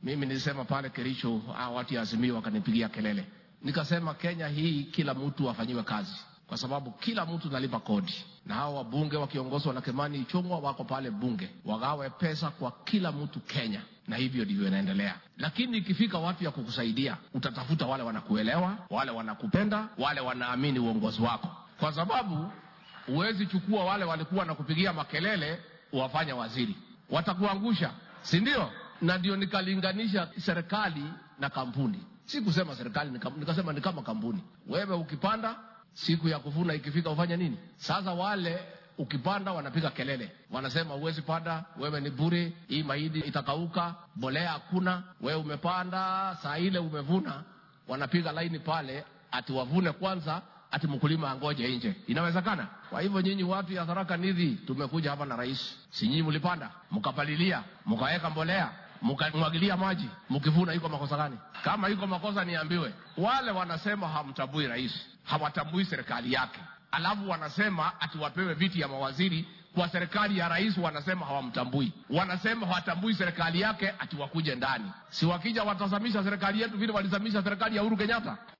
Mimi nilisema pale Kericho, hao watu ya Azimio wakanipigia kelele, nikasema Kenya hii kila mtu afanyiwe kazi, kwa sababu kila mtu nalipa kodi, na hao wabunge wakiongozwa na Kimani Ichung'wa wako pale bunge, wagawe pesa kwa kila mtu Kenya, na hivyo ndivyo inaendelea. Lakini ikifika watu ya kukusaidia, utatafuta wale wanakuelewa, wale wanakupenda, wale wanaamini uongozi wako, kwa sababu huwezi chukua wale walikuwa wanakupigia makelele uwafanya waziri, watakuangusha, si ndio? Na ndio nikalinganisha serikali na kampuni. Si kusema serikali ni kampuni, nikasema ni kama kampuni. Wewe ukipanda, siku ya kuvuna ikifika, ufanya nini? Sasa wale ukipanda wanapiga kelele, wanasema huwezi panda, wewe ni bure, hii mahindi itakauka, mbolea hakuna. Wewe umepanda, saa ile umevuna, wanapiga laini pale, ati wavune kwanza, ati mkulima angoje nje. Inawezekana? Kwa hivyo nyinyi watu ya Tharaka Nithi, tumekuja hapa na rais, si nyinyi mlipanda, mkapalilia, mkaweka mbolea mkamwagilia maji, mkivuna, iko makosa gani? Kama iko makosa niambiwe. Wale wanasema hamtambui rais, hawatambui serikali yake, alafu wanasema ati wapewe viti ya mawaziri kwa serikali ya rais, wanasema hawamtambui, wanasema hawatambui serikali yake, ati wakuje ndani. Si wakija watazamisha serikali yetu vile walizamisha serikali ya Uhuru Kenyatta?